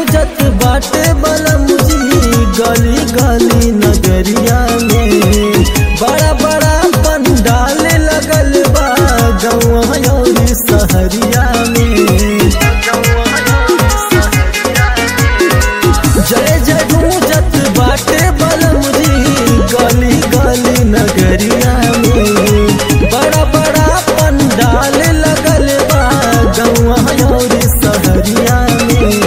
गूंजत बाटे बलम जी गली गली नगरिया में बड़ा बड़ा पंडाल लगल बा गौआ और सहरिया में जय जय गूंजत बाटे बलम जी गली गली नगरिया में बड़ा बड़ा पंडाल लगल बा गौआ और सहरिया में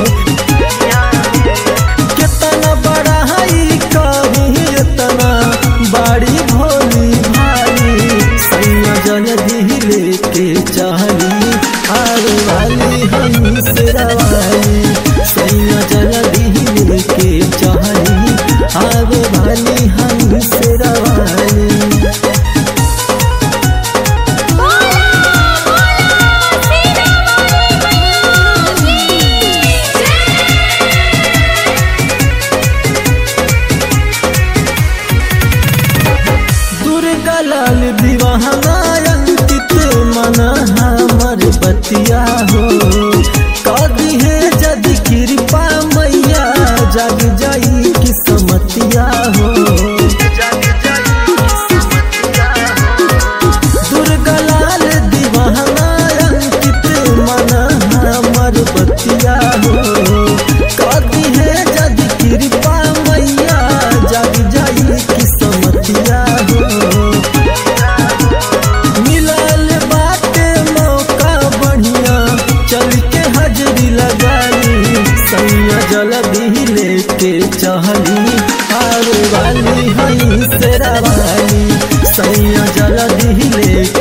कितना बड़ा हई कहीं इतना बड़ी भोली भाई सैया जल्दी लेके चली आर वाली हम सिरवाली सैया जल्दी लेके चली आर वाली हम सिरवाली दुर्गा लाल दीवाना अंकित मन हमर बतिया हो कदी है जद कृपा मैया जग जाई किस्मतिया हो दुर्गा लाल दीवाना अंकित मन हमर बतिया हो कदी है जद कृपा मैया जग जाई किस्मतिया हो मिलल बाटे मौका बढ़िया चल के हाजरी लगाई सैया जल्दी लेके चहली आर वाली हई सेरा वाली सैया जल्दी लेके